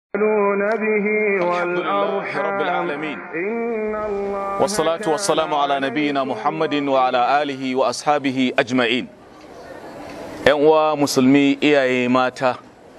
يعملون به الحمد لله والأرحام رب العالمين. إن الله والصلاة والسلام على نبينا محمد وعلى آله وأصحابه أجمعين ‘Yan uwa musulmi iyaye mata,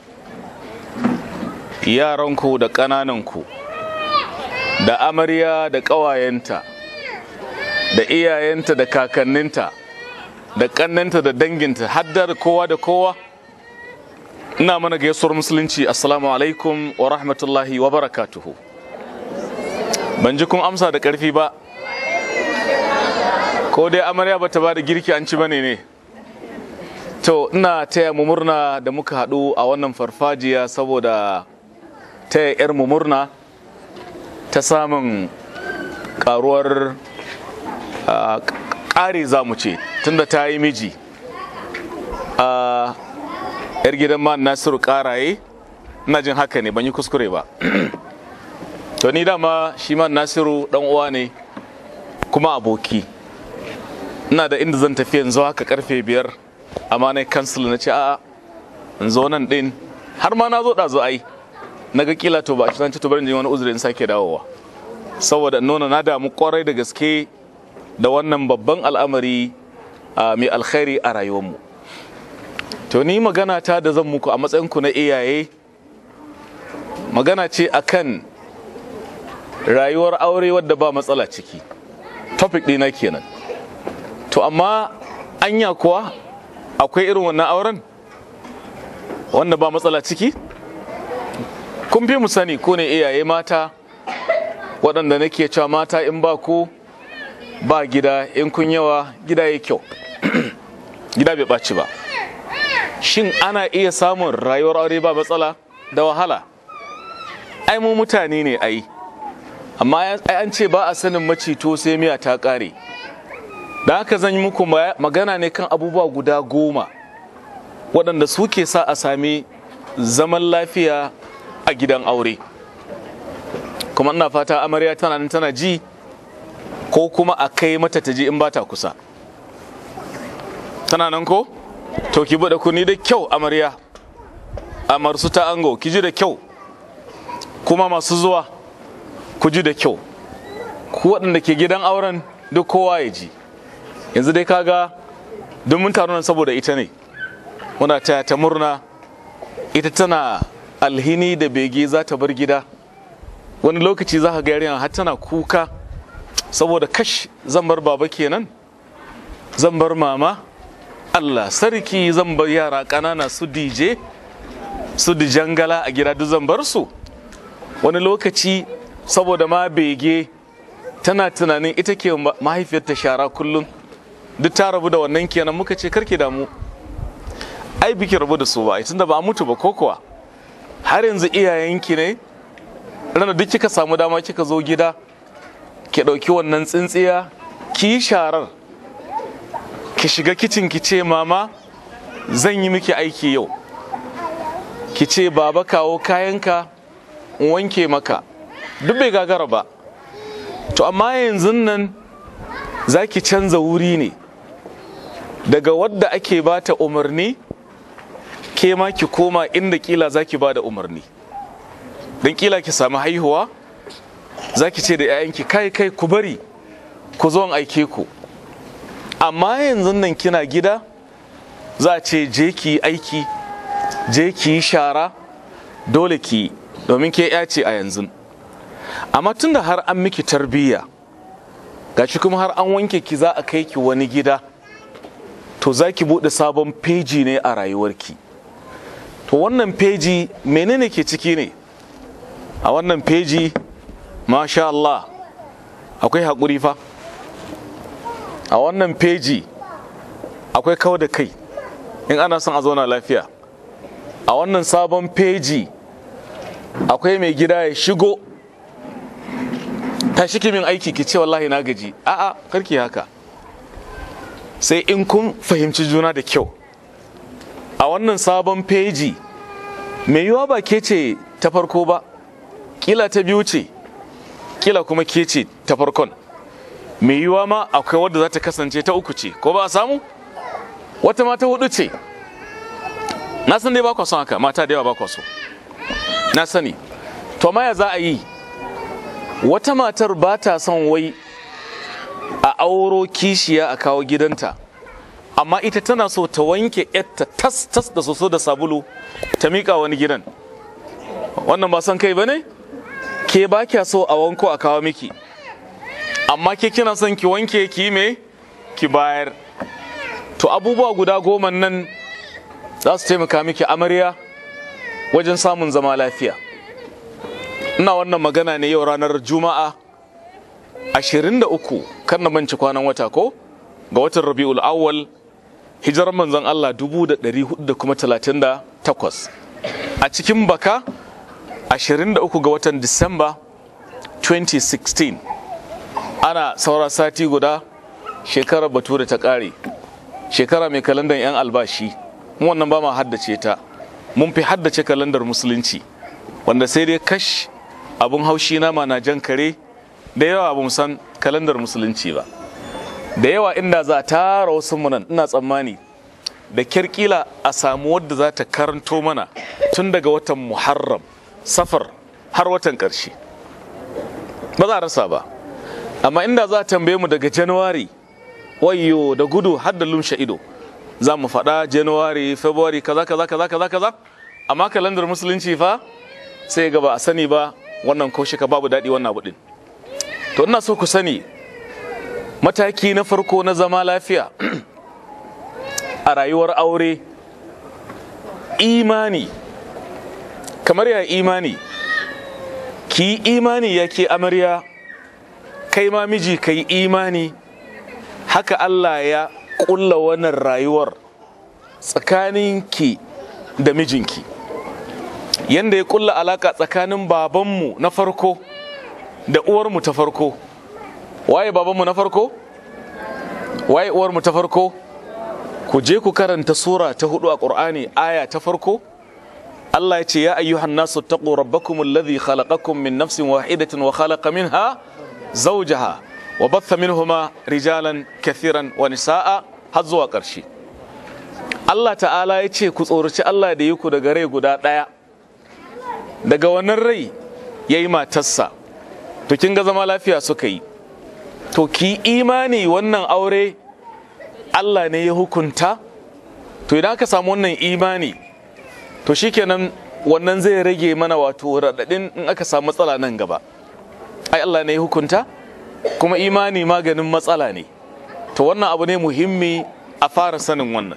yaranku da ƙanananku, da amarya da ƙawayenta, da iyayenta da kakanninta, da ƙannenta da danginta, haddar kowa da kowa, ina mana gaisuwar musulunci, Assalamu alaikum wa rahmatullahi wa barakatuhu. ban ji kun amsa da ƙarfi ba ko dai amarya ba ta ba da girki an ci bane ne to ina taya mu murna da muka haɗu a wannan farfajiya saboda taya 'yar mu murna ta samun ƙaruwar ah, ƙari za mu ce tunda ta yi miji a 'yar gidan ma nasiru ƙaraye ina jin haka ne ban yi kuskure ba to ni dama shi man nasiru dan uwa ne kuma aboki ina da inda zan tafi yanzu haka karfe biyar amma na cancel na ce a'a in zo nan din har ma na zo ɗazu ai na ga kila to ba a ci to bari in je wani uzuri in sake dawowa saboda in nuna na damu kwarai da gaske da wannan babban al'amari a mai alkhairi a rayuwarmu to ni magana ta da zan muku a matsayinku na iyaye magana ce akan rayuwar aure wadda ba matsala ciki topic ɗina kenan to amma anya kuwa akwai irin wannan auren wanda ba matsala ciki kun fi mu sani ko ne iyaye mata waɗanda nake cewa mata in ba ku ba gida in kun yawa gida ya kyau gida bai ɓaci ba shin ana iya samun rayuwar aure ba matsala da wahala ai mu mutane ne ai amma ai an ce ba a sanin macito sai miya ta ƙare da haka zan yi muku ma- magana ne kan abubuwa guda goma waɗanda suke sa a sami zaman lafiya a gidan aure kuma ina fata amarya tana nan tana ji ko kuma a kai mata ta ji in ba ta kusa tana nan ko to ki buɗe kuni da kyau amarya amarsu ta ango ki ji da kyau kuma masu zuwa ku ji da kyau ku waɗanda ke gidan auren duk kowa ya ji yanzu dai kaga duk mun taru nan saboda ita ne muna taya ta murna ita tana alhini da bege za ta bar gida wani lokaci za ka ga yarinya har tana kuka saboda kash zan bar baba kenan zan bar mama Allah sarki zan bar yara ƙanana su dije su dijangala a gida duk zan bar su wani lokaci saboda ma bege tana tunanin ita ke ma- mahaifiyarta shara kullum duk ta rabu da wannan kenan muka ce karki damu ai biki rabu da su ba ai tunda ba a mutu ba ko kuwa har yanzu iyayenki ne ranar duk kika samu dama kika zo gida ki ɗauki wannan tsintsiya ki yi sharar ki shiga kicin ki ce mama zan yi miki aiki yau ki ce baba kawo kayanka in wanke maka duk bai gagara ba to amma yanzu nan za ki canza wuri ne daga wadda ake bata umarni ke ma ki koma inda kila za ki ba da umarni don kila ki sami haihuwa za ki ce da 'ya'yanki kai kai ku bari ku zo in aike ku amma yanzu nan kina gida za a ce je ki yi aiki je ki yi shara dole ki yi, domin ke ya ce a yanzu amma tunda har an miki tarbiyya gashi kuma har an wanke ki za a kai ki wani gida to za ki buɗe sabon feji ne a rayuwarki to wannan feji menene ke ciki ne a wannan feji masha Allah akwai haƙuri fa a wannan feji akwai kawo da kai in ana son a zauna lafiya a wannan sabon feji akwai mai gida ya shigo ta shi min aiki ki ce wallahi na gaji a'a karki haka sai in kun fahimci juna da kyau a wannan sabon feji mai yiwa ba ke ce ta farko ba kila ta biyu ce kila kuma ke ce ta farkon mai yiwa ma akwai wadda za ta kasance ta uku ce ko ba a samu wata ma ta hudu ce na san dai ba kwa son haka mata da yawa ba kwa so na sani to amma ya za a yi wata matar ba ta son wai a auro kishiya a kawo gidanta amma ita tana so ta wanke yatta tas tas da soso da sabulu ta miƙa wani gidan wannan ba son kai ba ne ke ba kya so a wanko a kawo miki amma ke kina son ki wanke ki me ki bayar to abubuwa guda goma nan za su taimaka miki amarya wajen samun zama lafiya ina wannan magana ne yau ranar juma'a 23 kan na manci kwanan wata ko ga watan rabi'ul awwal hijirar manzon Allah 1438 a cikin baka 23 ga watan disamba 2016 ana saura sati guda shekarar bature ta ƙare shekara mai kalandar 'yan albashi mu wannan ba ma haddace ta mun fi haddace kalandar musulunci wanda sai dai kash abun haushi nama na jan kare da yawa ba san kalandar musulunci ba da yawa inda za a tara wasu munan ina tsammani da kirkila a samu wadda za ta karanto mana tun daga watan muharram safar har watan ƙarshe ba za a rasa ba amma inda za a tambaye mu daga januwari wayo da gudu har da lumshe ido za mu faɗa januwari february kaza kaza kaza kaza kaza amma kalandar musulunci fa sai ga ba a sani ba wannan ko ka babu daɗi wannan abu ɗin to ina so ku sani mataki na farko na zama lafiya a rayuwar aure imani kamar ya imani ki imani ya ke amarya kai ma miji ka yi imani haka Allah ya ƙulla wannan rayuwar tsakaninki da mijinki yanda ya ƙulla alaka tsakanin babanmu na farko da uwarmu ta farko waye babanmu na farko waye uwarmu ta farko ku je ku karanta sura ta hudu a ƙur'ani aya ta farko Allah ya ce ya ayyuhan nasu taqu rabbakum alladhi khalaqakum min nafsin wahidatin wa khalaqa minha zawjaha wa batha minhuma rijalan kathiran wa nisaa har zuwa ƙarshe Allah ta'ala ya ce ku tsoraci Allah da yi ku daga rai guda ɗaya daga wannan rai ya yi matarsa to kin ga zama lafiya suka yi to ki imani wannan aure Allah ne ya hukunta to idan aka samu wannan imani to shikenan wannan zai rage mana wato raɗaɗin in aka samu matsala nan gaba ai Allah ne ya hukunta kuma imani maganin matsala ne to wannan abu ne muhimmi a fara sanin wannan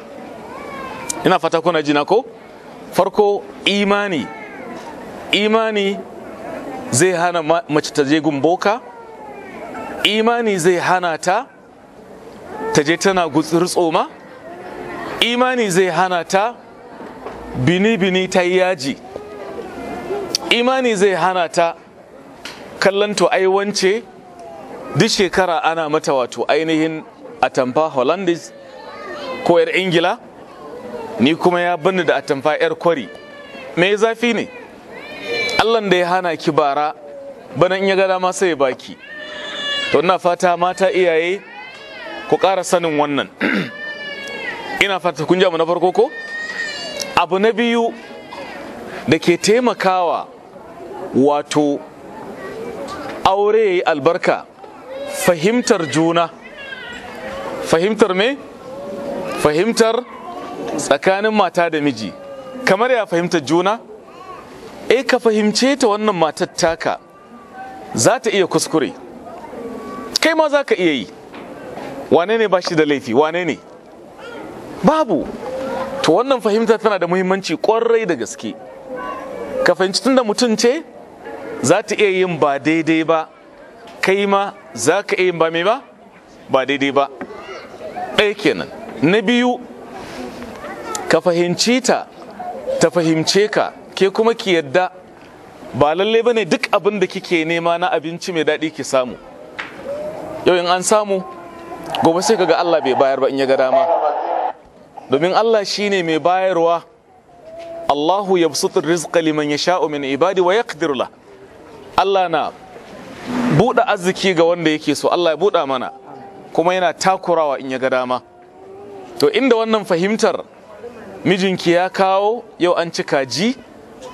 ina fata kuna jina ko farko imani imani zai hana mace ta je gumboka imani zai hana ta ta je tana gutsir tsoma imani zai hana ta bini-bini ta yi yaji imani zai hana ta kallon to aiwance duk shekara ana mata wato ainihin atamfa hollandis ko 'yar ingila ni kuma ya bani da atamfa 'yar kwari me zafi ne allan da ya hana ki bara bana in ya ga dama sai ya baki to ina fata mata iyaye ku ƙara sanin wannan ina fata kun mu na farko ko abu na biyu da ke taimakawa wato aure ya yi albarka fahimtar juna fahimtar me fahimtar tsakanin mata da miji kamar ya fahimtar juna e ka fahimce ta wannan matar taka za ta iya kuskure kai ma za ka iya yi wane ne ba shi da laifi wane ne babu to wannan fahimta tana da muhimmanci kwarai da gaske ka fahimci tun da mutum ce za ta iya yin ba daidai ba kai ma za ka iya yin ba mai ba ba daidai ba ɗaya kenan na biyu ka fahimci ta ta fahimce ka ke kuma ki yadda ba lalle ba ne duk abin da kike nema na abinci mai daɗi ki samu yau in an samu gobe sai kaga Allah bai bayar ba in ya ga dama domin Allah shine mai bayarwa Allahu yabsutur rizqa liman yasha'u min ibadi wa yaqdiru la Allah na buɗe arziki ga wanda yake so Allah ya buɗa mana kuma yana takurawa in ya ga dama to inda wannan fahimtar mijinki ya kawo yau an ci kaji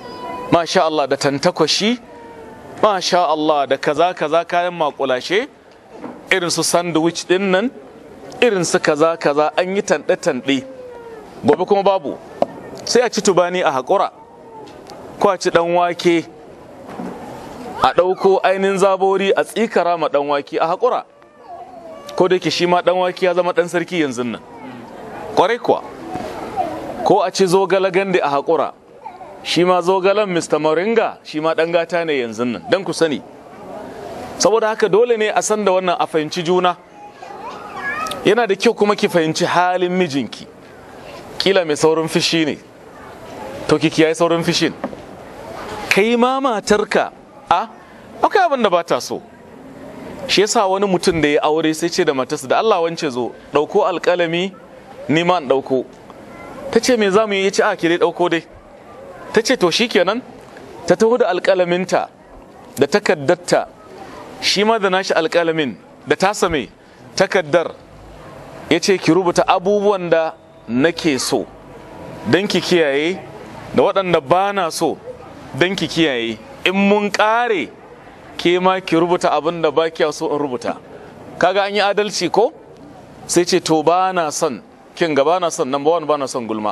masha Allah da tantakwashi masha Allah da kaza kaza kayan makulashe irin su sandwich din nan irin su kaza kaza an yi tanɗe-tanɗe gobe kuma babu sai a ci tubani a haƙura ko a ci ɗan wake a ɗauko ainihin zabori a tsikara ma ɗan wake a haƙura ko da ke shi ma ɗan wake ya zama ɗan sarki yanzu nan ƙwarai kuwa ko a ci zogala gande a haƙura shi ma zogalen mr moringa shi ma ɗan gata ne yanzu nan don ku sani saboda haka dole ne a san da wannan a fahimci juna yana da kyau kuma ki fahimci halin mijinki kila mai saurin fishi ne to ki kiyaye saurin fishin kai ma matarka a akwai abin da ba ta so shi yasa wani mutum da ya aure sai ce da matarsa da Allah wance zo ɗauko alƙalami ni ma in ɗauko ta ce me za mu yi ya ce a ki dai ɗauko dai ta ce to shikenan ta taho da alƙalaminta da takaddarta shi ma da nashi alƙalamin da tasa mai takaddar ya ce ki rubuta abubuwan da nake so don ki kiyaye da waɗanda ba na so don ki kiyaye in mun ƙare ke ma ki rubuta abin da ba kiya so in rubuta kaga an yi adalci ko sai ce to ba na son kin ga ba na son number one ba na son gulma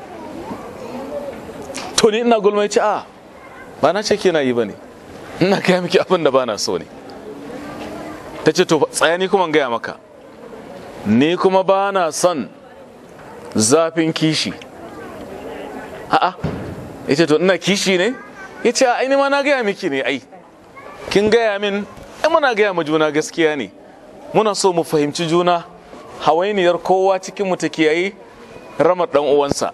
to ni ina gulma ya ce a ba na ce kina yi ba ne ina gaya miki abin da ba na so ne ta ce to tsaya ni kuma gaya maka ni kuma ba na son zafin kishi a'a ya ce to ina kishi ne ya ce ai ma na gaya miki ne ai kin gaya min ai muna gaya ma juna gaskiya ne muna so mu fahimci juna hawainiyar kowa cikin mu ta kiyaye ramar dan uwansa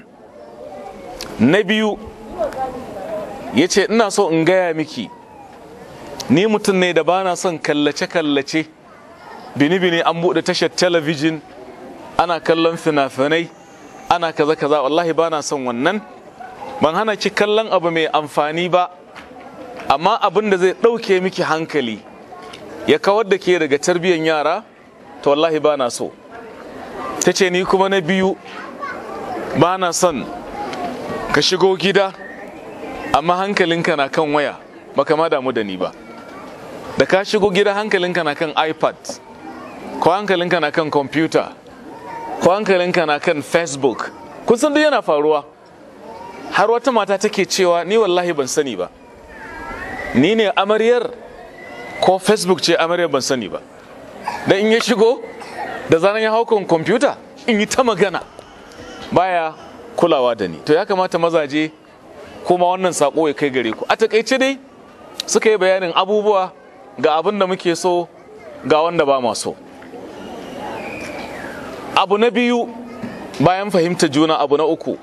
na biyu ya ce ina so in gaya miki ni mutum ne da ba na son kallace-kallace bini-bini an buɗe tashar talabijin ana kallon fina-finai ana kaza-kaza wallahi ba na son wannan ban hana ki kallon abu mai amfani ba amma abin da zai ɗauke miki hankali ya kawar da ke daga tarbiyyar yara to wallahi ba na so ta ce ni kuma na biyu ba na son ka shigo gida amma hankalinka na kan waya baka ma damu da ni ba da ka shigo gida hankalinka na kan ipad ko hankalinka na kan kwamfuta ko hankalinka na kan facebook kun san duk yana faruwa har wata mata take cewa ni wallahi ban sani ba ni ne amaryar ko facebook ce amaryar ban sani ba da in ya shigo da zanen ya hau kan kwamfuta in yi ta magana baya kulawa da ni to ya kamata mazaje kuma wannan sako ya kai gare ku a takaice dai suka yi bayanin abubuwa ga abin da muke so ga wanda ba ma so abu na biyu bayan fahimta juna abu na uku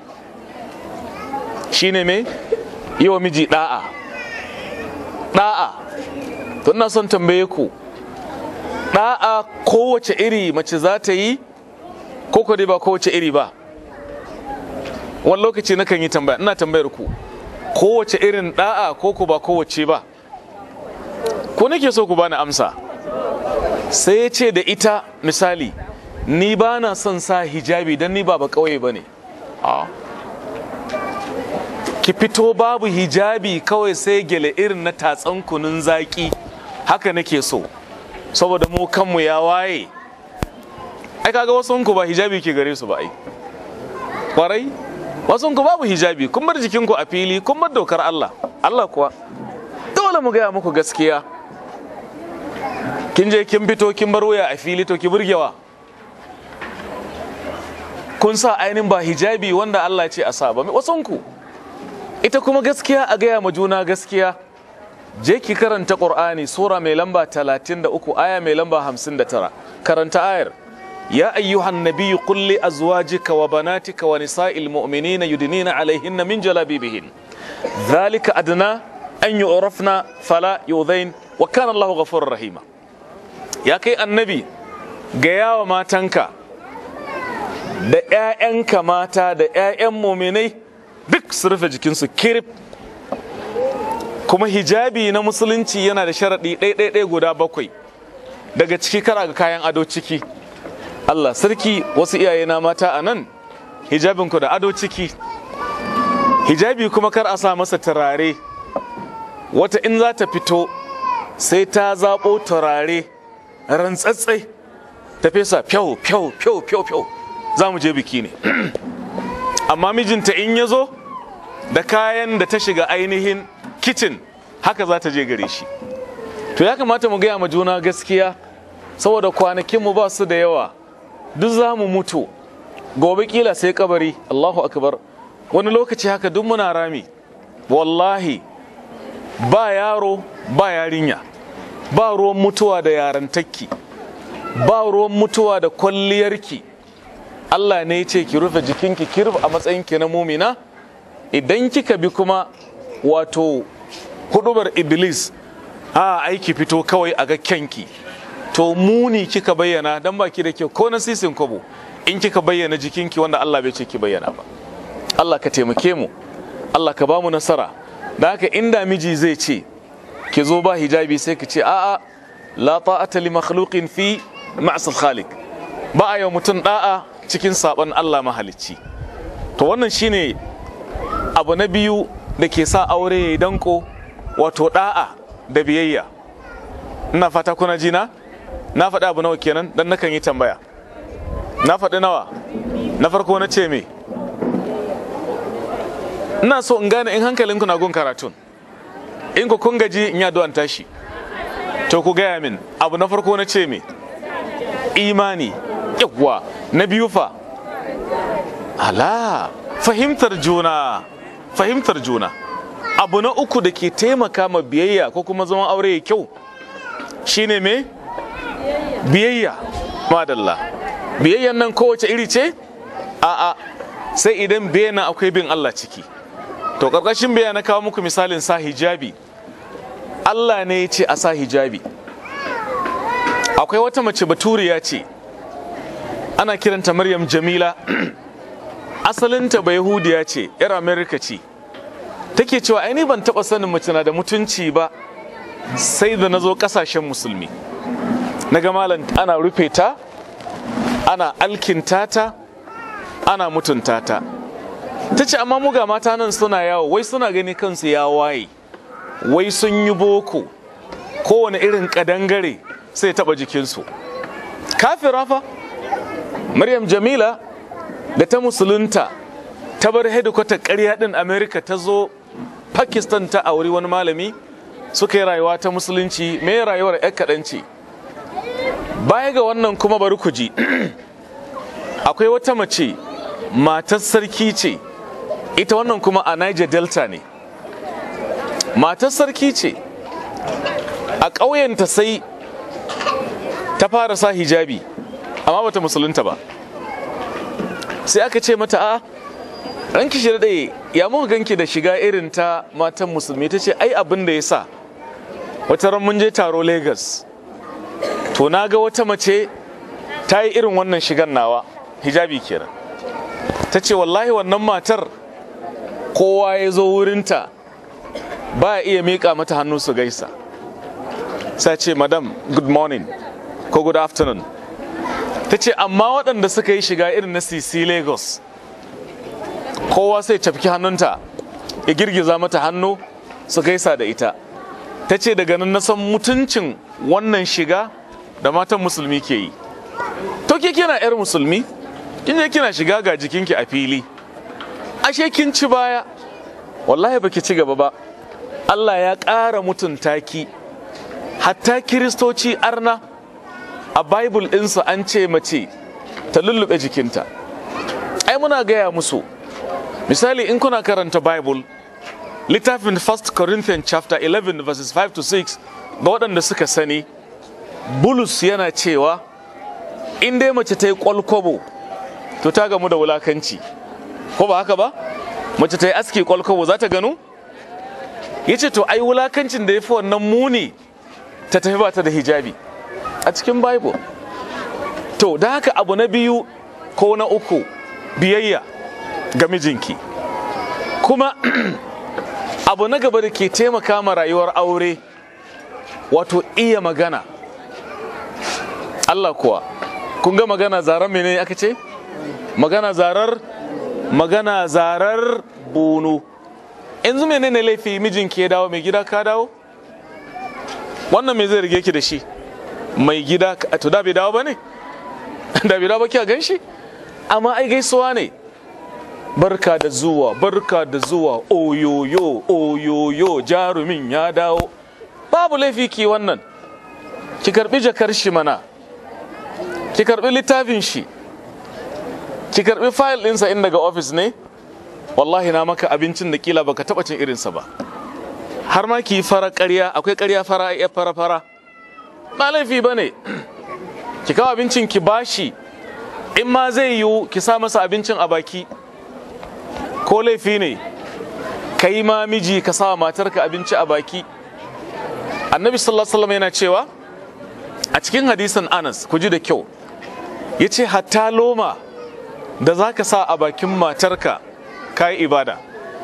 shine me yi wa miji da'a da'a to ina son tambaye ku da'a kowace iri mace za ta yi ko ko dai ba kowace iri ba wani lokaci nakan yi tambaya ina tambayar ku kowace irin da'a ko ku ba kowace ba ko nake so ku bani amsa sai ya ce da ita misali ni ba na son sa hijabi don ni ba ba kauye ba ne ki fito babu hijabi kawai sai gele irin na tatsan kunun zaki haka nake so saboda mu kanmu ya waye ai kaga wasu ku ba hijabi ke gare su ba ai kwarai wasu ku babu hijabi kun bar jikinku a fili kun bar dokar Allah Allah kuwa dole mu gaya muku gaskiya kin je kin fito kin bar waya a fili to ki burgewa kun sa ainihin ba hijabi wanda Allah ce a sa ba wasun ku ita kuma gaskiya a gaya ma juna gaskiya je ki karanta Qur'ani sura mai lamba 33 aya mai lamba 59 karanta ayar يا أيها النبي قل لأزواجك وبناتك ونساء المؤمنين يدنين عليهن من جلابيبهن ذلك أدنى أن يعرفن فلا يؤذين وكان الله غفورا رحيما يا كي النبي gaya wa matanka da 'ya'yanka mata da 'ya'yan muminai duk su rufe jikinsu kirif kuma hijabi na musulunci yana da sharaɗi ɗaiɗaiɗai guda bakwai daga ciki kara ga kayan ado ciki Allah sarki wasu iyaye na mata a nan hijabinku da ado ciki hijabi kuma kar a sa masa turare wata in za ta fito sai ta zaɓo turare rantsatsai ta fesa fyau fyau fyau fyau fyau za mu je biki ne amma mijinta in ya zo da kayan da ta shiga ainihin kicin haka za ta je gare shi to ya kamata mu gaya ma juna gaskiya saboda kwanakinmu ba su da yawa duk za mu mutu gobe kila sai kabari allahu akbar wani lokaci haka duk muna rami wallahi ba yaro ba yarinya ba ruwan mutuwa da yarantakki ba ruwan mutuwa da kwalliyarki Allah ne ya ce ki rufe jikinki ki rufe a matsayinki na mumina idan kika bi kuma wato hudubar iblis a aiki fito kawai a ga kyanki to muni kika bayyana dan baki da kyau ko na sisin kwabo in kika bayyana jikinki wanda Allah bai ce ki bayyana ba Allah ka taimake mu Allah ka ba mu nasara da haka inda miji zai ce ki zo ba hijabi sai ki ce a'a la ta'ata li makhluqin fi ma'sal khaliq ba a yau mutum da'a cikin saban Allah mahalicci to wannan shine abu na biyu da ke sa aure ya danko wato da'a da biyayya ina fata kuna jina na faɗi abu nawa kenan dan nakan yi tambaya na faɗi nawa na farko na ce me ina so in gane in hankalinku na gun karatun in ku kun gaji in yi an tashi to ku gaya min abu na farko na ce me imani yawwa na biyu fa ala fahimtar juna fahimtar juna abu na uku da ke taimaka ma biyayya ko kuma zaman aure ya kyau shine me biyayya madalla biyayyan nan kowace iri ce a'a sai idan biyayya akwai bin Allah ciki to karkashin biyayya na kawo muku misalin sa hijabi Allah ne ya ce a sa hijabi akwai wata mace baturiya ce ana kiranta Maryam Jamila asalinta ba Yahudiya ce yar Amerika ce take cewa ai ban taba sanin mace na da mutunci ba sai da nazo kasashen musulmi naga malam ana rufe ta ana alkinta ta ana mutunta ta ta ce amma muga mata nan suna yawo wai suna gani kansu ya waye wai sun yi boko kowane irin kadangare sai taba jikinsu kafira fa maryam jamila da ta musulunta ta bar hedikwatar ƙarya ɗin amerika ta zo pakistan ta auri wani malami suka yi rayuwa ta musulunci mai rayuwar 'yan kaɗan ce baya ga wannan kuma bari ku ji akwai wata mace matar sarki ce ita wannan kuma a niger delta ne matar sarki ce a ƙauyenta sai ta fara sa hijabi amma bata musulunta ba sai aka ce mata a ranki shi daɗe ya muka ganki da shiga irin ta matan musulmi ta ce ai abin da ya sa wata ran mun je taro lagos to na ga wata mace ta yi irin wannan shigan nawa hijabi kenan ta ce wallahi wannan matar kowa ya zo wurinta ba ya iya miƙa mata hannu su gaisa sai ce madam good morning ko good afternoon ta ce amma waɗanda suka yi shiga irin na cc lagos kowa sai cafki hannunta ya girgiza mata hannu su gaisa da ita ta ce daga nan na san mutuncin wannan shiga da matan musulmi ke yi to ke kina yar musulmi kin je kina shiga ga jikinki a fili ashe kin ci baya wallahi baki ci gaba ba Allah ya ƙara mutunta ki hatta kiristoci arna a bible ɗinsu an ce mace ta lullube jikinta ai muna gaya musu misali in kuna karanta bible littafin 1 corinthians chapter 11 verses 5 to 6 ga waɗanda suka sani bulus yana cewa in dai mace ta yi kwalkwabo to ta gamu da wulakanci ko ba haka ba mace ta yi aski kwalkwabo za ta gano ya ce to ai wulakancin da ya fi wannan muni ta tafi ba ta da hijabi a cikin bible to da haka abu na biyu ko na uku biyayya ga mijinki kuma abu na gaba da ke taimaka ma rayuwar aure wato iya magana Allah kuwa kun ga magana zarar mene aka ce magana zarar magana zarar bunu yanzu menene laifi mijinki ya dawo mai gida ka dawo wannan me zai rige ki da shi mai gida to da bai dawo ba ne da bai dawo ba kiya gan shi amma ai gaisuwa ne barka da zuwa barka da zuwa oyoyo oyoyo jarumin ya dawo babu laifi ki wannan ki karbi jakar shi mana ki karbi littafin shi ki karbi fayil ɗinsa in daga ofis ne wallahi na maka abincin da kila baka taba cin irinsa ba har ma ki fara ƙarya akwai ƙarya fara ya fara fara ba laifi ba ne ki kawo abincin ki bashi in ma zai yiwu ki sa masa abincin a baki ko laifi ne ka yi ma miji ka sa matarka abinci a baki annabi sallallahu alaihi wasallam yana cewa a cikin hadisin anas ku ji da kyau ya ce hatta loma da za ka sa a bakin matarka ka yi ibada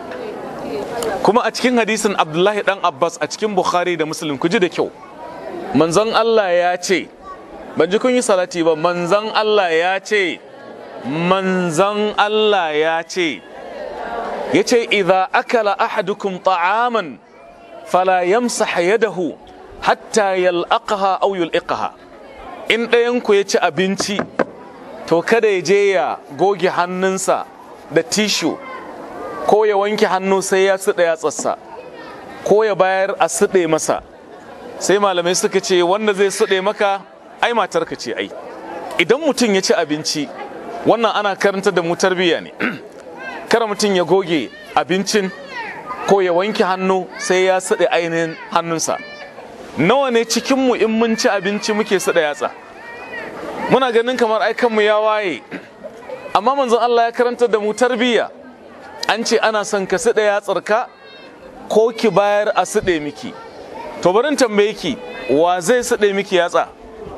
kuma a cikin hadisin abdullahi dan abbas a cikin bukhari da muslim ku ji da kyau manzon allah ya ce ban ji kun yi salati ba manzon allah ya ce manzon allah ya ce ya ce idha akala ahadukum ta'aman fala yamsah yadahu hatta yal'aqaha aw yul'iqaha in ɗayanku ya ci abinci to kada ya je ya goge hannunsa da tishu ko ya wanke hannu sai ya suɗa yatsarsa ko ya bayar a suɗe masa sai malamai suka ce wanda zai suɗe maka ai matarka ce ai idan mutum ya ci abinci wannan ana karanta da mu tarbiyya ne kara mutum ya goge abincin ko ya wanke hannu sai ya suɗe ainihin hannunsa nawa ne cikinmu in mun ci abinci muke suɗa yatsa muna ganin kamar ai kanmu ya waye amma manzon Allah ya karanta da mu tarbiyya an ce ana son ka suɗa yatsarka ko ki bayar a suɗe miki to barin tambaye ki wa zai suɗe miki yatsa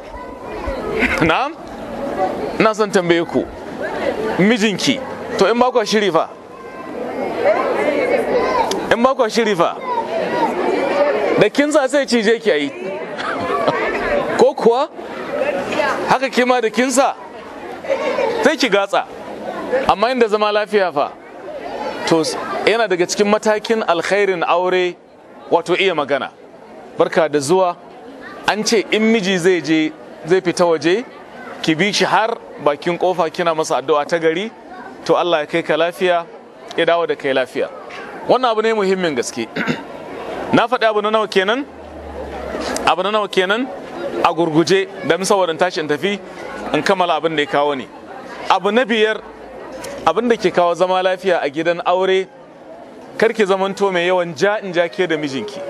na'am ina son tambaye ku mijinki to in ba ku shiri fa in ba ku shiri fa da kin sa sai cije ki yi ko kuwa haka kima da kinsa sai ki gatsa amma inda zama lafiya fa to yana daga cikin matakin alkhairin aure wato iya magana barka da zuwa an ce in miji zai je zai fita waje ki bi shi har bakin kofa kina masa addu'a ta gari to Allah ya kai ka lafiya ya dawo da kai lafiya wannan abu ne muhimmin gaske na faɗi abu na nawa kenan abu na nawa kenan a gurguje don saboda tashi in tafi in kammala abin da ya kawo ni abu na biyar abin da ke kawo zama lafiya a gidan aure karki zamanto mai yawan ja in ja ke da mijinki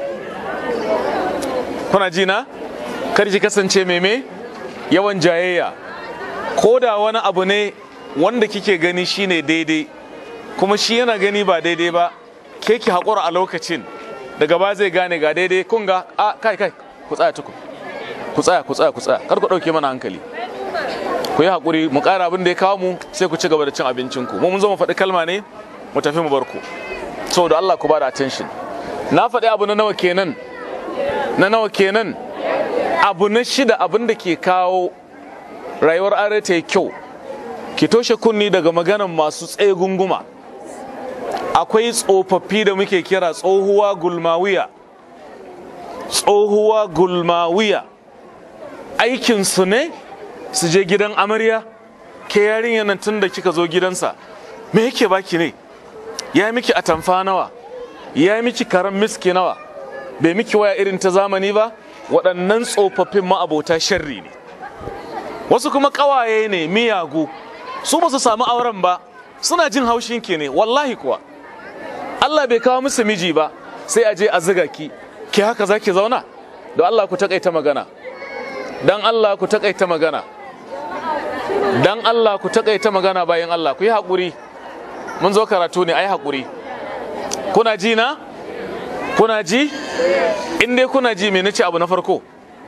kuna ji na karki kasance mai me yawan jayayya ko da wani abu ne wanda kike gani shine daidai kuma shi yana gani ba daidai ba ke ki haƙura a lokacin daga ba zai gane ga daidai kun ga a kai kai ku tsaya tukun ku tsaya ku tsaya ku tsaya kar ku ɗauke mana hankali ku yi haƙuri mu ƙara abin da ya kawo mu sai ku ci gaba da cin abincin ku mu mun zo mu faɗi kalma ne mu tafi mu bar ku saboda Allah ku ba da attention na faɗi abu na nawa kenan na nawa kenan abu na shida abin da ke kawo rayuwar are ta yi kyau ki toshe kunni daga maganan masu tsaye gunguma akwai tsofaffi da muke kira tsohuwa gulmawiya tsohuwa gulmawiya aikinsu ne su je gidan amarya ke yarinya nan tun da kika zo gidansa me yake baki ne ya miki atamfa nawa ya miki karan miski nawa bai miki waya irin ta zamani ba waɗannan tsofaffin ma'abota sharri ne wasu kuma ƙawaye ne miyagu su ba su samu auren ba suna jin haushin ki ne wallahi kuwa Allah bai kawo musu miji ba sai a je a ziga ki ki haka za ki zauna don Allah ku takaita magana don Allah ku takaita magana don Allah ku takaita magana bayan Allah ku yi haƙuri mun zo karatu ne a yi haƙuri kuna ji na kuna ji in dai kuna ji me nace abu na farko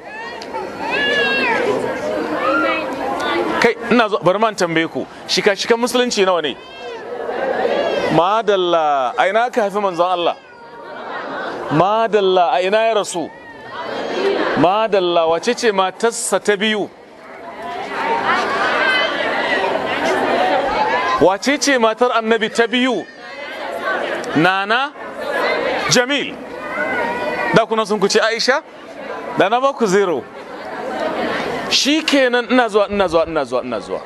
kai ina zo bari man tambaye ku shika shikan musulunci nawa ne madalla a ina ka haifi manzon Allah madalla a ina ya rasu madalla wace ce matarsa ta biyu wace ce matar annabi ta biyu nana jamil da kuna sun kuce aisha da na baku zero shi kenan ina zuwa ina zuwa ina zuwa ina zuwa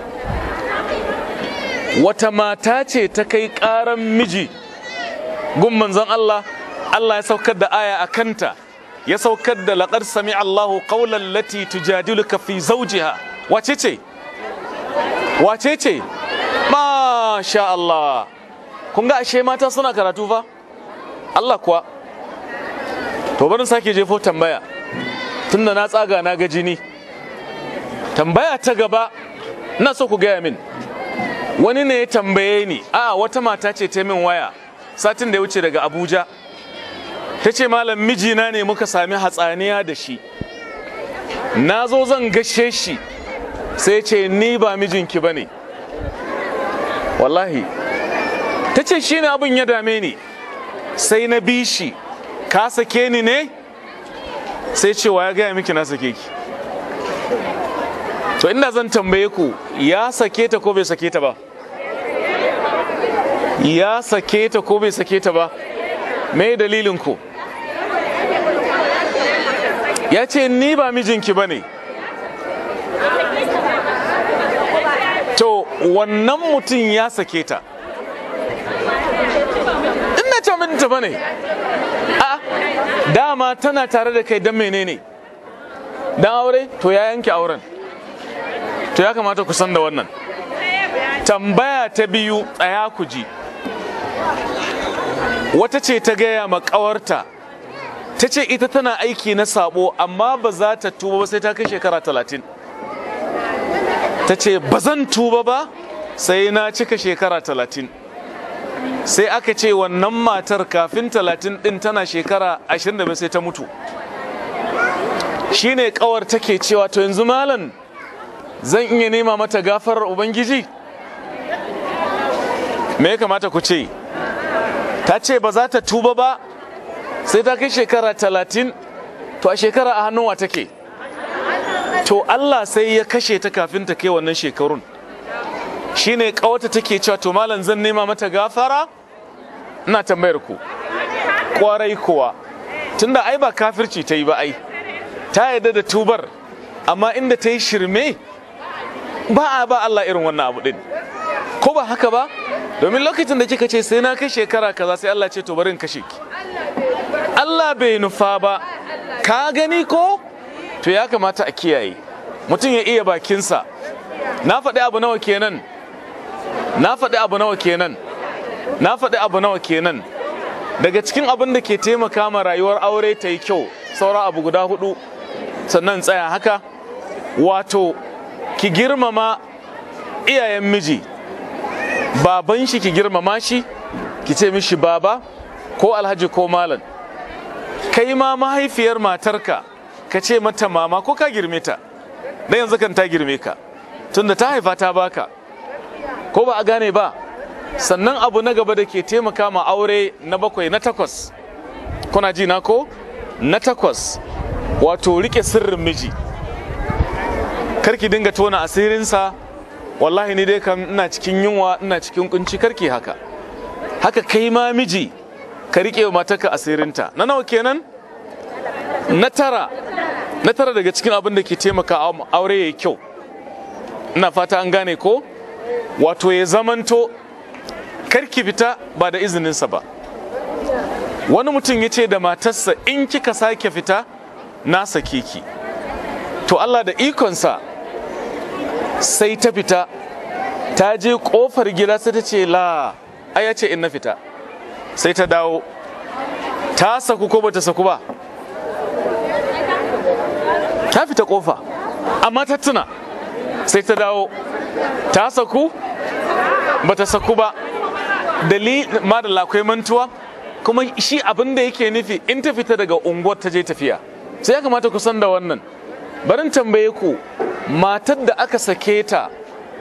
wata mata ce ta kai karan miji gun manzon Allah Allah ya saukar da aya a kanta ya saukar da laqad sami Allahu qawlan lati tujadiluka fi zawjiha wace ce wace ce masha Allah kun ga ashe mata suna karatu fa Allah kuwa to bari sake jefo tambaya tunda na tsaga na ga jini tambaya ta gaba na so ku gaya min wani ne ya tambaye ni a wata mata ce ta min waya satin da ya wuce daga abuja ta ce malam mijina ne muka sami hatsaniya da shi na zo zan gashe shi sai ce ni ba mijinki ba ne wallahi ta ce shi ne abin ya dame ni sai na bi shi ka sake ni ne sai cewa ya gaya miki na sake ki to inda zan tambaye ku ya sake ta ko bai sake ta ba ya sake ta ko bai sake ta ba me dalilin ku ya ce ni ba mijinki ba ne to wannan mutum ya sake ta ina ce mijinta ba ne a dama tana tare da kai don menene don aure to ya yanke auren to ya kamata ku san da wannan tambaya ta biyu tsaya ku ji wata ce ta gaya ma ƙawarta ta ce ita tana aiki na sabo amma ba za ta tuba ba sai ta kai shekara talatin ta ce ba zan tuba ba sai na cika shekara talatin sai aka ce wannan matar kafin talatin din tana shekara ashirin da sai ta mutu shine kawar take cewa to yanzu malam zan iya nema mata gafarar ubangiji me ya kamata ku ce ta ce ba za ta tuba ba sai ta kai shekara talatin to a shekara a hannun wa take to Allah sai ya kashe ta kafin ta kai wannan shekarun shine kawata take cewa to malam zan nema mata gafara ina tambayar ku kwarai kuwa tunda ai ba kafirci ta yi ba ai ta yarda da tubar amma inda ta yi shirme ba a ba Allah irin wannan abu din ko ba haka ba domin lokacin da kika ce sai na kai shekara kaza sai Allah ce to bari in kashe ki Allah bai nufa ba ka gani ko to ya kamata a kiyaye mutum ya iya bakinsa na faɗi abu nawa kenan na faɗi abu nawa kenan na faɗi abu nawa kenan daga cikin abin da ke taimaka ma rayuwar aure ta yi kyau saura abu guda hudu sannan tsaya haka wato ki girmama iyayen miji baban shi ki girmama shi ki ce mishi baba ko alhaji ko malam kai ma mahaifiyar matarka ka ce mata mama ko ka girme ta dan yanzu kan ta girme ka tunda ta haifa ta baka ko ba a gane ba sannan abu na gaba da ke taimaka ma aure na bakwai na takwas kuna ji na ko na takwas wato rike sirrin miji karki dinga tona asirinsa wallahi ni dai kam ina cikin yunwa ina cikin kunci karki haka haka kai ma miji ka rike wa matarka asirinta na nawa kenan na tara na tara daga cikin abin da ke taimaka aure yayi kyau ina fata an gane ko wato ya zamanto karki fita ba da izininsa ba wani mutum ya ce da matarsa in kika sake fita na sake ki to Allah da ikonsa sai ta fita ta je kofar gida sai ta ce la ai ya ce in na fita sai ta dawo ta saku ko bata saku ba ta fita kofa amma ta tuna sai ta dawo ta saku bata saku ba dalilin ma da akwai mantuwa kuma shi abin da yake nufi in ta fita daga unguwar ta je tafiya sai ya kamata ku san da wannan barin tambaye ku matar da aka sake ta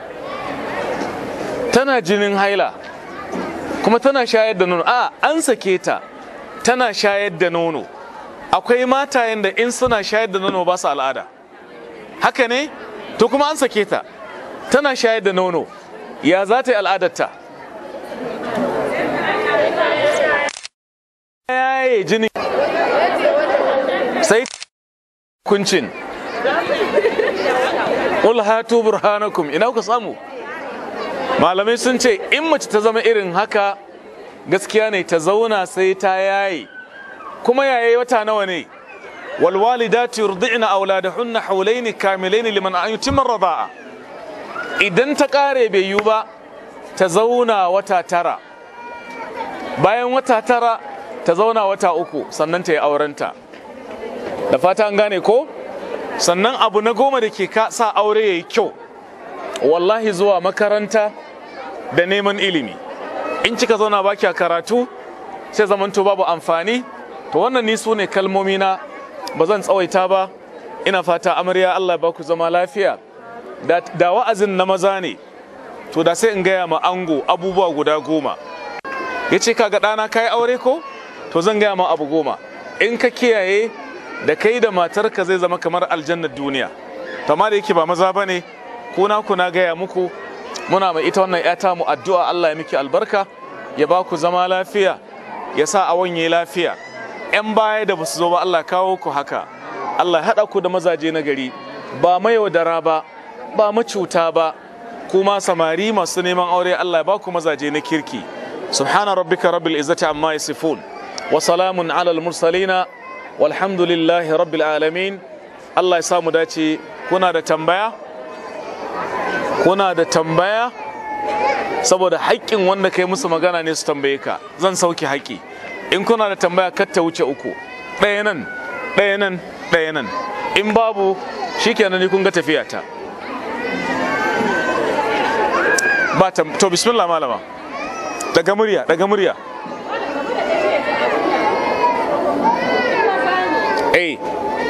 tana jinin haila kuma tana shayar da nono a an sake ta tana shayar da nono akwai matayen da in suna shayar da nono ba su al'ada haka ne to kuma an sake ta tana shayar da nono ya za ta yi al'adarta yaye jini sai kuncin Qul hatu burhanakum ina ku samu malamai sun ce in mace ta zama irin haka gaskiya ne ta zauna sai ta yaye kuma yaye wata nawa ne والوالدات يرضعن أولادهن حولين كاملين لمن يتم الرضاعة idan ta ƙare bai yiwu ba ta zauna wata tara bayan wata tara ta zauna wata uku sannan ta yi aurenta da fata an gane ko sannan abu na goma da ke sa aure ya yi kyau wallahi zuwa makaranta da neman ilimi in kika zauna baki a karatu sai zamanto babu amfani to wannan ni su ne kalmomi na ba zan tsawaita ba ina fata amarya Allah ba ku zama lafiya da wa'azin na maza ne to da sai in gaya ma ango abubuwa guda goma ya ce kaga ɗana ka yi aure ko to zan gaya ma abu goma in ka kiyaye da kai da matarka zai zama kamar aljannar duniya to amma da yake ba maza ba ne kuna kuna gaya muku muna mai ita wannan yata mu addu'a Allah ya miki albarka ya ba ku zama lafiya ya sa a wanye lafiya 'yan baya da basu zo ba Allah kawo ku haka Allah haɗa ku da mazaje na gari ba mayaudara ba ba macuta ba kuma samari masu neman aure Allah ba ku mazaje na kirki subhana rabbika rabbil izzati amma yasifun wa salamun ala al mursalina walhamdulillahi rabbil alamin Allah ya samu dace kuna da tambaya kuna da tambaya saboda haƙƙin wanda kai musu magana ne su tambaye ka zan sauke haƙƙi in kuna da tambaya kar ta wuce uku ɗaya nan ɗaya nan ɗaya nan in babu shikenan ni kun ga tafiya ta ba ta to bismillah malama daga murya daga murya eh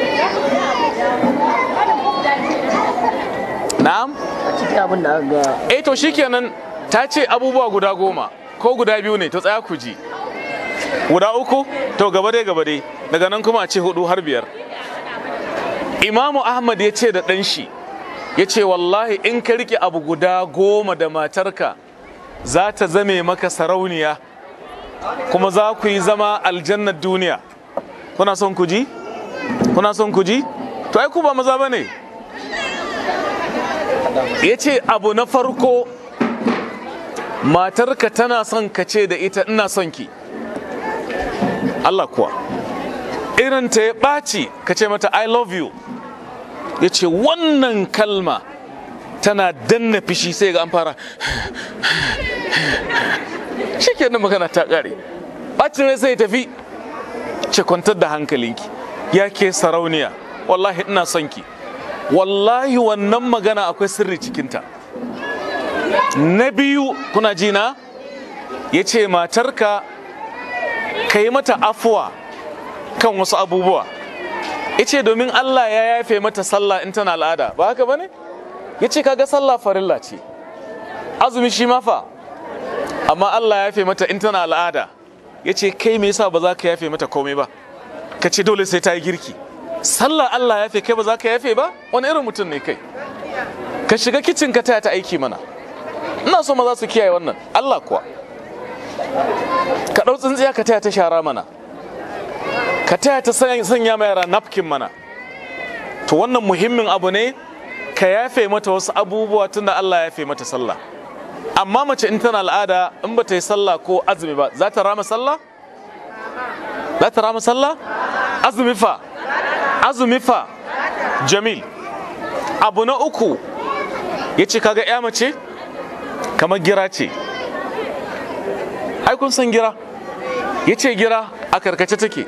na'am cikin abin da aka ga eh to shikenan ta ce abubuwa guda goma ko guda biyu ne to tsaya ku ji guda uku to gaba dai gaba dai daga nan kuma a ce hudu har biyar imamu ahmad ya ce da ɗan shi ya ce wallahi in ka rike abu guda goma da matarka za ta zame maka sarauniya kuma za ku yi zama aljannar duniya kuna son ku ji kuna son ku ji to ai ku ba maza ba ne ya ce abu na farko matarka tana son ka ce da ita ina son ki Allah kuwa irin ta ya ɓaci ka ce mata I love you ya ce wannan kalma tana danna fishi sai ga an fara shi kenan magana ta ƙare ɓacin rai sai tafi ce kwantar da hankalinki ya ke sarauniya wallahi ina son ki wallahi wannan magana akwai sirri cikinta na biyu kuna jina ya ce matarka ka yi mata afuwa kan wasu abubuwa ya ce domin Allah ya yafe mata sallah in tana al'ada ba haka ba ne ya ce kaga sallah farilla ce azumi shi mafa amma Allah ya yafe mata in tana al'ada ya ce kai me yasa ba za ka yafe mata komai ba ka ce dole sai ta yi girki sallah Allah ya yafe kai ba za ka yafe ba wani irin mutum ne kai ka shiga kicin ka taya ta aiki mana ina so maza su kiyaye wannan Allah kuwa ka ɗau tsintsiya ka taya ta shara mana ka taya ta sanya ma yara napkin mana to wannan muhimmin abu ne ka yafe mata wasu abubuwa tunda Allah ya yafe mata sallah amma mace in tana al'ada in ba ta yi sallah ko azumi ba za ta rama sallah za ta rama sallah azumi fa azumi fa jamil abu na uku ya ce kaga ya mace kamar gira ce ai kun san gira ya ce gira a karkace take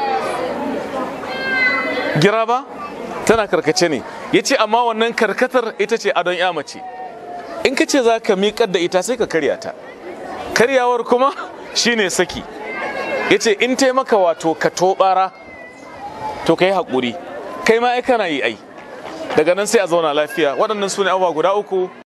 gira ba tana karkace ne ya ce amma wannan karkatar ita ce adon ya mace in ka ce za ka miƙar da ita sai ka karya ta karyawar kuma shine saki ya ce in taimaka wato ka tobara to ka yi haƙuri kai ma ai kana yi ai daga nan sai a zauna lafiya waɗannan su ne abubuwa guda uku